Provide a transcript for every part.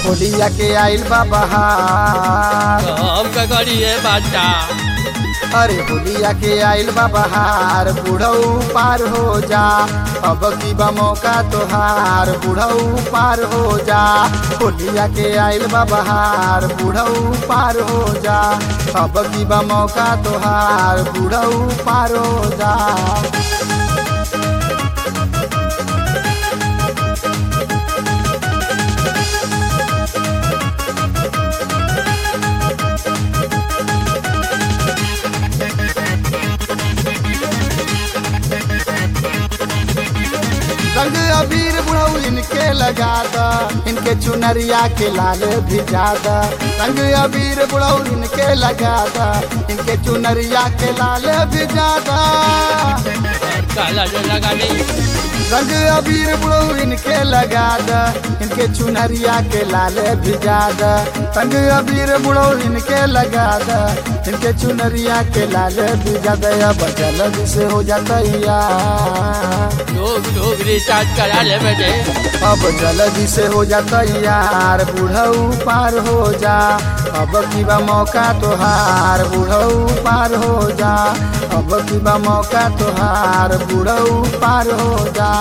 होलिया के आइल बा बहार हम का करिए बाटा अरे होलिया के आइल बा बहार बुढ़ऊ पार हो जा अब की बा मौका तोहार बुढ़ऊ पार हो जा होलिया के आइल बा बहार बुढ़ऊ पार हो जा अब की बा मौका तोहार बुढ़ऊ पार हो जा रंग अबीर बुढ़ऊ इनके लगा द इनके चुनरिया के लाल भिजा द रंग अबीर बुढ़ऊ इनके लगा द इनके चुनरिया के लाल भिजा द काला जो लगा नहीं रंग अबीर बुढ़ऊ इनके लगा द इनके चुनरिया के लाल भिजा द रंग अबीर बुढ़ऊ इनके लगा द इनके चुनरिया के लाल भिजा द अब जल्द से हो जाता यार लोग लोग रिचार्ज करा ले बेटे अब जल्दी से हो जाता यार बुढ़ऊ पार हो जा अब की बा मौका तोहार बुढ़ऊ पार हो जा अब की बा मौका तोहार बुढ़ऊ पार हो जा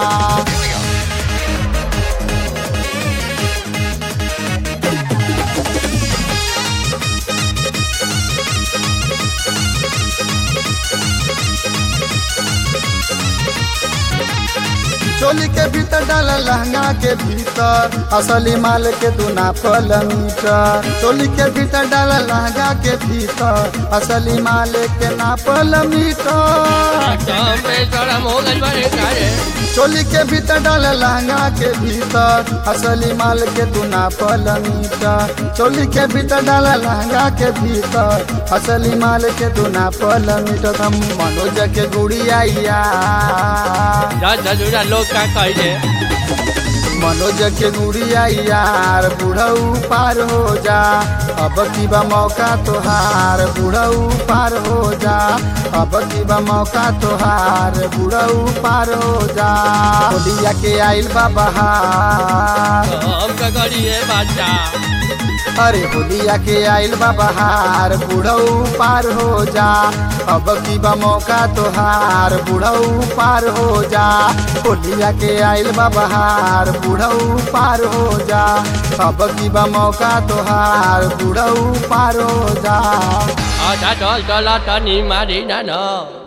चोली के भीतर डाला लहंगा के भीतर असली माल के दुना फल मीटर चोली के भीतर डाला लहंगा के भीतर असली माल के नापल मीटर काम पे थोड़ा मोगल बने करे चोली के भीतर डाला लहंगा के भीतर असली माल के दुना फल मीटर चोली के भीतर डाला लहंगा के भीतर असली माल के दुना फल मीटर हम मनोज के गुड़िया दस हजूरा लोग का कहे मनोज के गुड़िया यार बुढ़ऊ पार हो जा अब की बा मौका तोहार बुढ़ऊ पार हो जा अब की बा मौका तोहार बुढ़ऊ पार हो जा होलिया के आइल बा बहार हम का करिए बाटा अरे होलिया के आइल बा बहार बुढ़ऊ पार हो जा अब की बा मौका तोहार बुढ़ऊ पार हो जा होलिया के आइल बा बहार बुढ़ऊ पार हो जा अब की बा मौका तोहार बुढ़ऊ पार हो जा आधा डॉल डॉल टनी मारी ना ना